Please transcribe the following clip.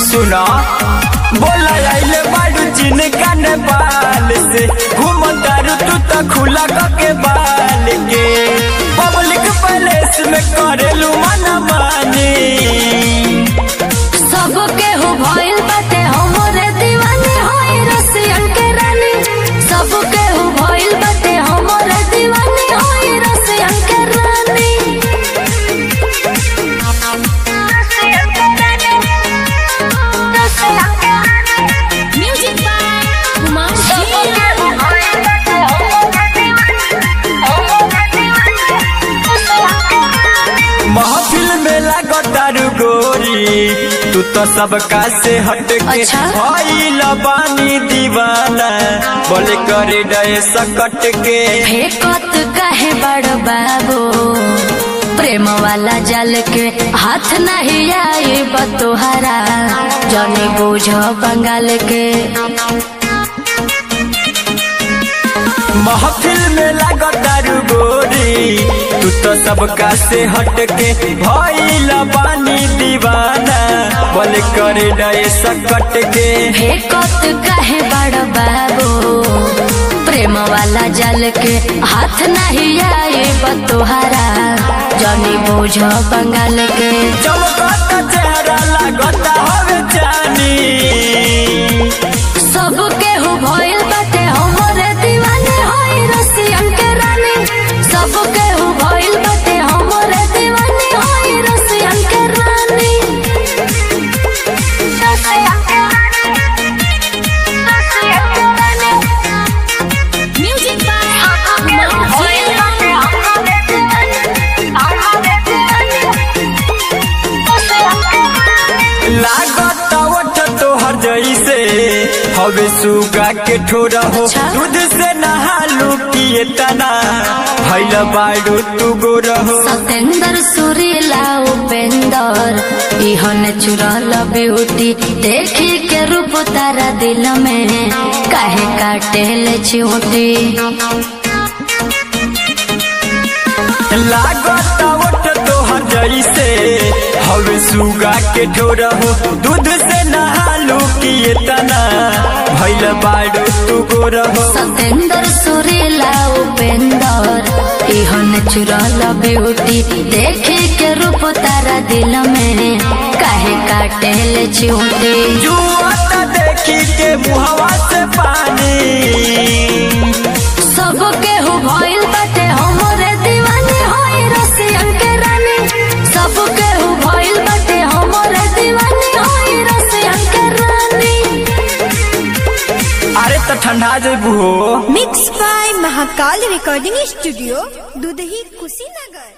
सुना बोला आइले बाड़ू चीन का नेपाल से घूम तारू तू तो खुला के बाल के पब्लिक पैलेस में करेलू मना मानी सब केहू भइल बाटे हमरे दीवानी होई रसियन के रानी सब केहू भइल बाटे हमरे दीवानी होई रसियन के रानी म्यूजिक बाय कुमार सब केहू भइल बाटे हमरे दीवानी हमरे दीवानी महफिल में लागो तारू गोरी तू तो सबका से हट के अच्छा? भइल बानी दीवाना बोले करे डे सकट के फेकत काहे बड़ बाबू प्रेम वाला जल के हाथ नहीं आई बतोहरा जनी बुझ बंगाल के महफिल में लागो तारू गोरी तू तो सबका से हट के भइल बानी दीवाना बोले करे डे सकट के फेकत काहे बड़ बाबू प्रेम वाला जल के हाथ नहीं आई बतोहरा जनी बुझ बंगाल के चमकता चेहरा लागता हवे जानी सब केहू भइल बाटे हमरे दीवाने होई रसियन के रानी सब केहू भइल बाटे हमरे दीवाने होई रसियन के रानी रसियन के रानी रसियन के रानी म्यूजिक बाय कुमार भइल बाटे हमरे दीवाने हमरे दीवाने रसियन के रानी लागत ओठ तोहर जैसे हवे सुगा के ठोरा हो अच्छा? दूध से नहालू पिए तना भैल बाड़ू तू गोरा हो सतेंद्र सुरीला उपेंदर इहन चुरल ब्यूटी देखी के रूप तारा दिल में काहे काटे ले चिऊटी लागत ओठ तोहर जैसे हवे सुगा के ठोरा हो दूध से नहालू पिए तना भैल बाड़ू तू गोरा हो सतेंद्र सुरीला उपेंदर इहन चुरल ब्यूटी देखी के रूप तारा दिल में काहे काटे ले चिऊटी जुआता देखी के मुहवा से पानी सब केहू भइल बाटे हमरे दीवानी होई रसियन के रानी सब केहू भइल बाटे हमरे दीवानी होई रसियन के रानी अरे तो ठंडा जेबू हो mix by Mahakal recording studio Dudhahi Kushinagar